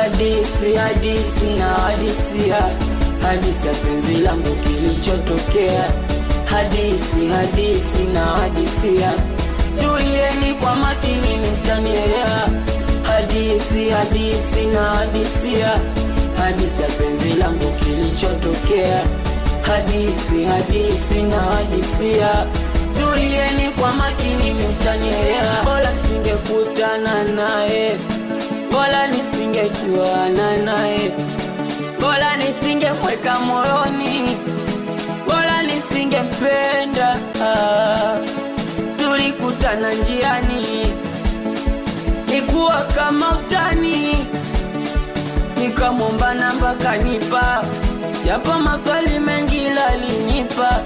hadisi hadisi na hadisia hadisi ya penzi langu kilichotokea hadisi hadisi na hadisia tulieni kwa makini mtanielewa hadisi hadisi na hadisia hadisi ya penzi langu kilichotokea hadisi hadisi na hadisia tulieni kwa makini mtanielewa bora singekutana naye bora nisingejuana naye bora nisingemweka moyoni bora nisingempenda ah, tulikutana njiani ikuwa kama utani nikamwomba namba kanipa yapo maswali mengi lalinipa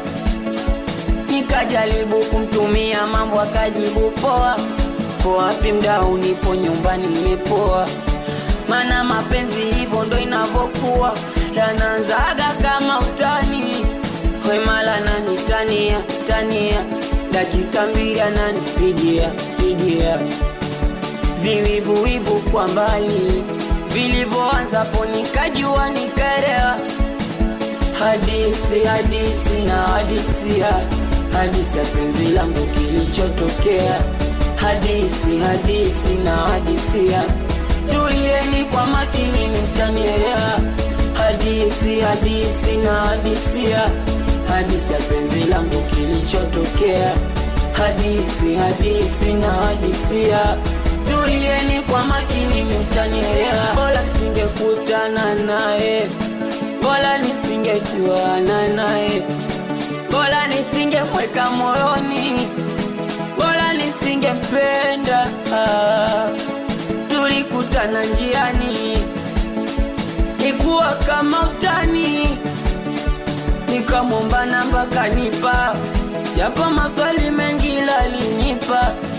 nikajaribu kumtumia mambo akajibu poa po wapi mdau nipo nyumbani nimepoa mana mapenzi hivyo ndo inavyokuwa yanaanzaga kama utani wemala nani tania tania dakika mbili ananipigia pigia viwivuwivu kwa mbali vilivyoanza po nikajua nikaelewa hadisi hadisi na hadisia hadisi ya penzi langu kilichotokea hadisi hadisi na hadisia tulieni kwa makini mtanielewa hadisi hadisi na hadisia hadisi ya penzi langu kilichotokea hadisi hadisi na hadisia tulieni kwa makini mtanielewa bora singekutana naye bora nisingejuana naye bora nisingemweka moyoni bora nisingempenda ah, tulikutana njiani ikuwa kama utani nikamwomba namba kanipa yapo maswali mengi lalinipa